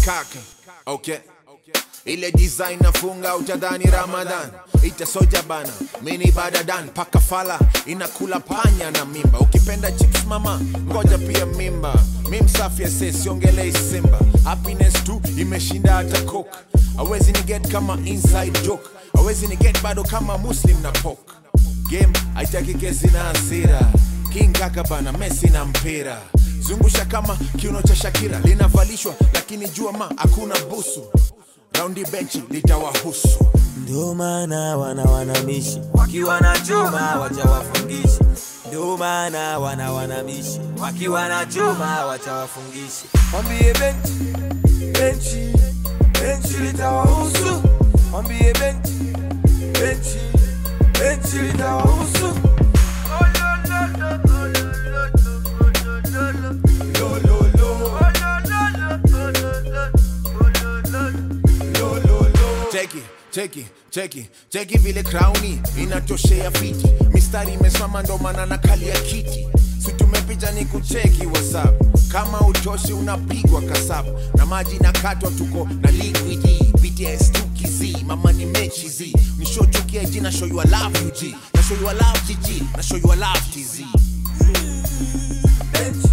Kaka. Okay. Ile design nafunga utadhani Ramadan itasoja bana mini badadan paka fala inakula panya na mimba ukipenda chicks mama ngoja pia mimba mi msafi ase siongelei simba happiness tu imeshinda hata coke awezi ni get kama inside joke awezi ni get bado kama muslim na pok game haitaki kesi na hasira king kaka bana Messi na mpira zungusha kama kiuno cha Shakira linavalishwa lakini jua ma hakuna busu raundi benchi litawahusu Ndio maana wana wanamishi wakiwa na chuma wacha wafungishi. Ndio maana wana wanamishi wakiwa na chuma wacha wafungishi. Mwambie benchi benchi benchi litawahusu. Mwambie benchi benchi benchi litawahusu. Lo, lo, lo. Lo, lo, lo. cheki cheki cheki cheki vile krauni inatoshea fiti mistari imesimama ndo maana na kali ya kiti si tumepicha ni kucheki whatsapp kama utoshi unapigwa kasabu na maji na katwa tuko na liquidi bts tukizi mama ni mechi z nishochukia jina show you I love you g na show you I love gg na show you I love tz Benchi.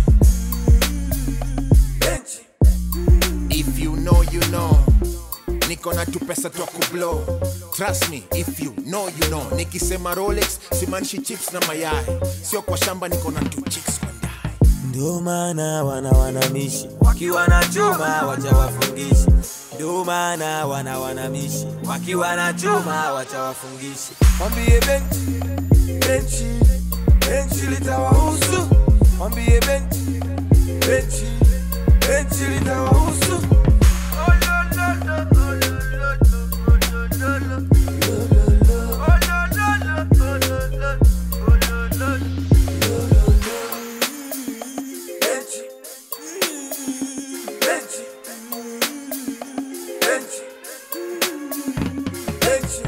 Benchi. If you know, you know. Niko na tu pesa twa kublow. Trust me, if you know, you know. Nikisema Rolex, simaanishi chips na mayai. Sio kwa shamba niko na tu chicks kwa ndai. Ndio maana wana wanamishi wakiwa na chuma wacha wafungishi. Ndio maana wana wanamishi wakiwa na chuma wacha wafungishi. Mwambie benchi benchi benchi litawahusu. Mwambie benchi benchi benchi litawahusu. Benchi benchi benchi benchi.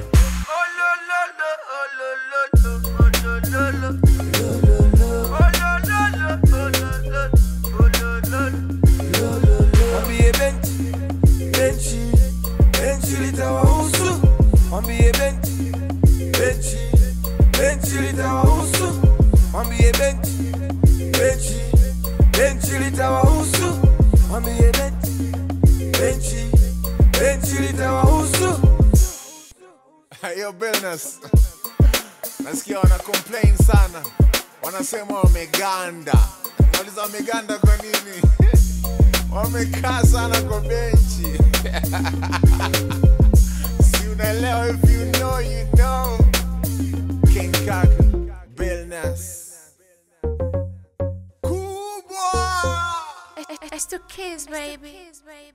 Mwambie benchi benchi benchi litawahusu. Mwambie benchi benchi benchi litawahusu. Mwambie benchi benchi benchi litawahusu. Mwambie benchi benchi benchi litawahusu. Yo, Billnas. Nasikia wana complain sana. Wanasema wameganda. Nauliza wameganda kwa nini? Wamekaa sana kwa benchi. si unaelewa if you know, you know. King Kaka, Billnas. Kubwa! It's to kiss, baby.